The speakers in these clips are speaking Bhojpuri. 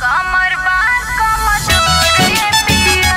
कमर बात कमजोर पिया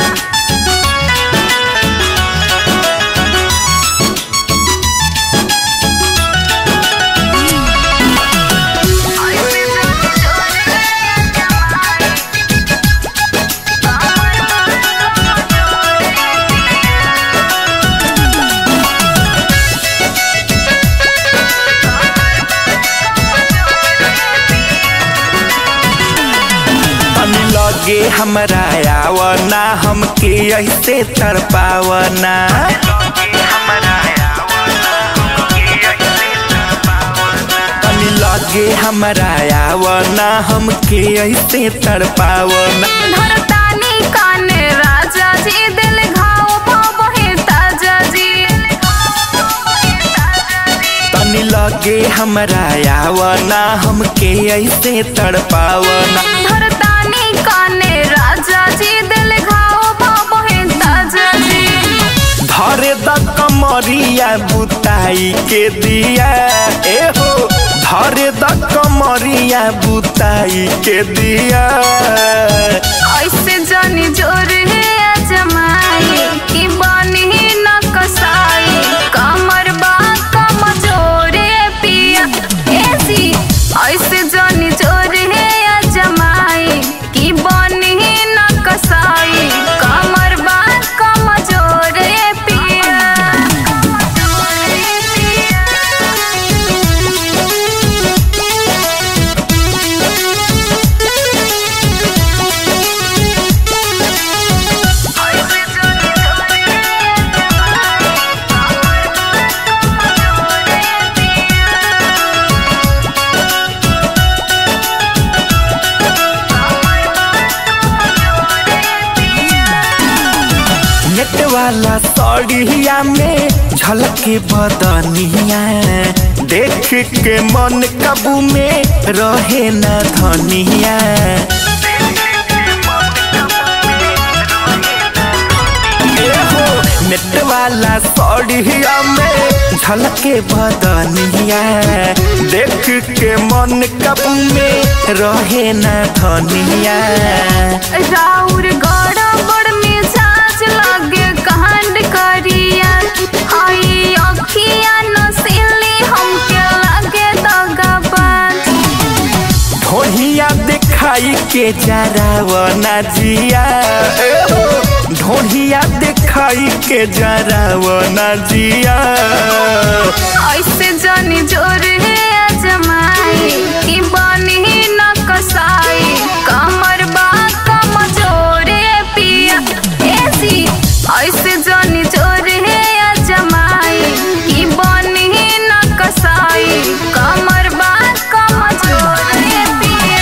तनी लगे हमरा आवना हमके ऐसे तड़पावना तनी लगे हमरा आवना हमके ऐसे तड़पावना धरतानी काने राजा जी दिल घाव बहे ताजा जी तनी लगे हमरा आवना हमके ऐसे तड़पावना धरतानी काने राजा जी दिल घाव बहे ताजा जी धरे द कमरिया बुताई के दिया ए हो धरे द कमरिया बुताई के दिया ऐसे जानी जोर है जमाई कि बनी न कसाई कमर बा कमजोर पिया ऐसी ऐसे जानी जोर है जमाई कि बनी न कसाई कमर बा कमजोर पिया नेट वाला सड़िया में झलके बदनिया देख के मन काबू में रहे न धनिया ए हो, नेट वाला सड़िया में झलके बदनिया देख के मन काबू में रहे न धनिया राउर गड़ा बड़ मिजाज लगे कांड करिया आई अखिया नसीली हमके लगे दगाबाज ढोढ़िया दिखाई के जरावना जिया ए हो, ढोढ़िया दिखाई के जरावना जिया ऐसे जानी जोर है जमाई कि बनी न कसाई कमर बा कमजोर पिया ऐसी ऐसे जानी जोर है जमाई कि बनी न कसाई कमर बा कमजोर पिया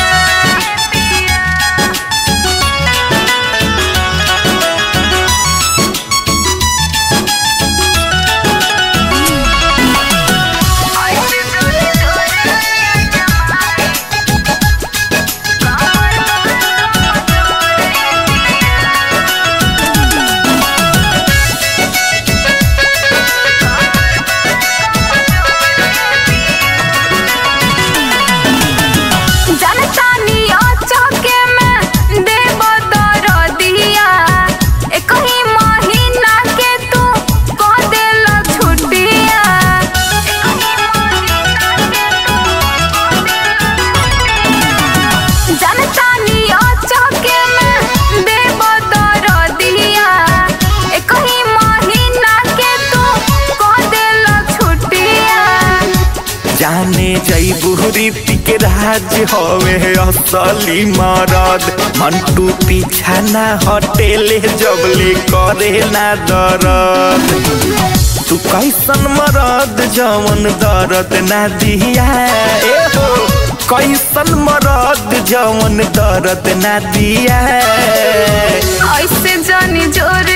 जनतानी चौके में देव दरदिया एक ही महीना के तू कह देल छुट्टिया जनतानी चौके में देव दरदिया एक ही महीना के तू कह देल छुट्टिया जाने जैबू रीति के राज हवे असली मरद मंटू पीछा ना हटेले जबले करे ना दरद तू कैसन मरद जवन दर्द ना दिया ए हो कैसन मरद जवन दर्द ना दिया ऐसे जानी जोर